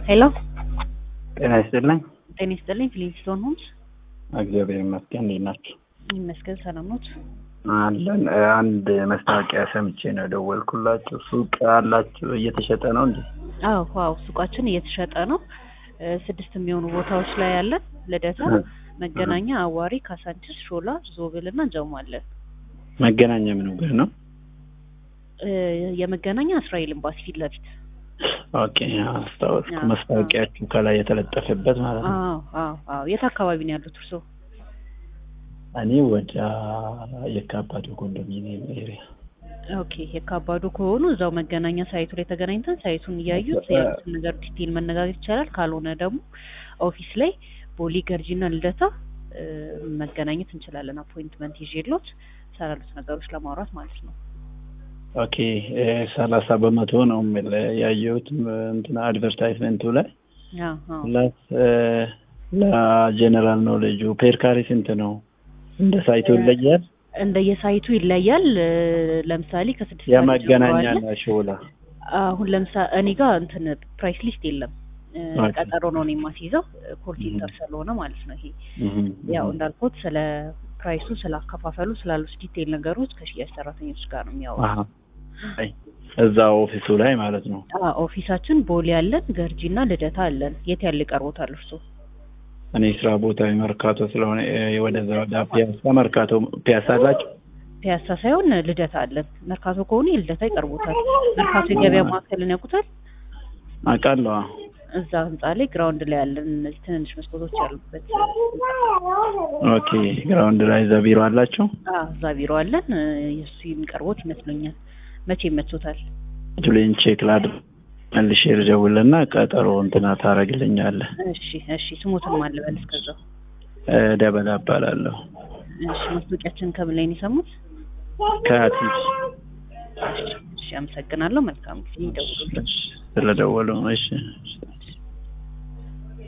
ሄሎ ጤና ይስጥልኝ። ጤና ይስጥልኝ። ፊሊንግስቶን ሆምስ እግዚአብሔር ይመስገን። እንዴት ናቸው? ይመስገን ሰላም ኖት? አለን። አንድ መስታወቂያ ሰምቼ ነው የደወልኩላችሁ። ሱቅ አላችሁ? እየተሸጠ ነው እንዴ? አዎ ዋው ሱቃችን እየተሸጠ ነው። እ ስድስት የሚሆኑ ቦታዎች ላይ ያለን ልደታ፣ መገናኛ፣ አዋሪ፣ ካሳንችስ፣ ሾላ፣ ዞብል እና ጀሞ አለን። መገናኛ ምን ጋር ነው? እ የመገናኛ እስራኤል ኤምባሲ ፊት ለፊት ኦኬ፣ አስታወስኩ። አዎ፣ መስታወቂያችሁ ከላይ የተለጠፈበት ማለት ነው። አዎ አዎ አዎ። የት አካባቢ ነው ያሉት እርስዎ? እኔ ወደ የካባዱ ኮንዶሚኒየም ኤሪያ። ኦኬ የካባዱ ከሆኑ እዛው መገናኛ ሳይቱ ላይ ተገናኝተን ሳይቱን እያዩት ያሉትን ነገር ዲቴል መነጋገር ይቻላል። ካልሆነ ደግሞ ኦፊስ ላይ ቦሌ ገርጂና ልደታ እ መገናኘት እንችላለን። አፖይንትመንት ይዤሎት ሰራሉት ነገሮች ለማውራት ማለት ነው። ኦኬ ሰላሳ በመቶ ነው የሚል ያየሁት እንትና አድቨርታይዝመንቱ ላይ አዎ አዎ ፕላስ ለጀነራል ኖሌጁ ፔር ካሬ ስንት ነው? እንደ ሳይቱ ይለያል። እንደየሳይቱ ይለያል። እ ለምሳሌ ከስድስት ሰዓት የመገናኛ ጀምሮ አለ። እና ሾላ አሁን ለምሳሌ እኔ ጋር እንትን ፕራይስ ሊስት የለም። እ ኦኬ። ቀጠሮ ነው እኔ የማስይዘው ኮል ሴንተር ስለሆነ ማለት ነው። ይሄ እህም፣ ያው እህም። እንዳልኩት ስለ ፕራይሱ ስለ አከፋፈሉ ስላሉት ዲቴይል ነገሮች ከሽያጭ ሰራተኞች ጋር ነው የሚያወራው። አሀ። አይ፣ እዛ ኦፊሱ ላይ ማለት ነው። አዎ ኦፊሳችን ቦሌ አለን፣ ገርጂ እና ልደታ አለን። የት ያለ ይቀርቦታል እርሶ? እኔ ስራ ቦታ መርካቶ ስለሆነ እ ወደዛ ወደ ፒያሳ መርካቶ ፒያሳ አላችሁ? ፒያሳ ሳይሆን ልደታ አለን። መርካቶ ከሆኑ የልደታ ይቀርቦታል። መርካቶ የገበያ ማዕከልን ያውቁታል? አውቃለሁ። እዛ ህንጻ ላይ ግራውንድ ላይ ያለን እነዚህ ትንንሽ መስኮቶች ያሉበት ኦኬ ግራውንድ ላይ እዛ ቢሮ አላችሁ? አዎ እዛ ቢሮ አለን። እ የእሱ የሚቀርቦት ይመስለኛል። መቼ ይመቾታል? ጁሊን ቼክ ላድርግ መልሼ ልደውልና ቀጠሮ እንትና ታደርግልኛለህ። እሺ እሺ። ስሞትን ማልበል እስከዛው። እ ደበላ እባላለሁ እሺ ማስታወቂያችን ከምን ላይ ነው የሰሙት? ከቲቪ እሺ አመሰግናለሁ። መልካም ጊዜ ይደውሉልን። ስለደወሉ እሺ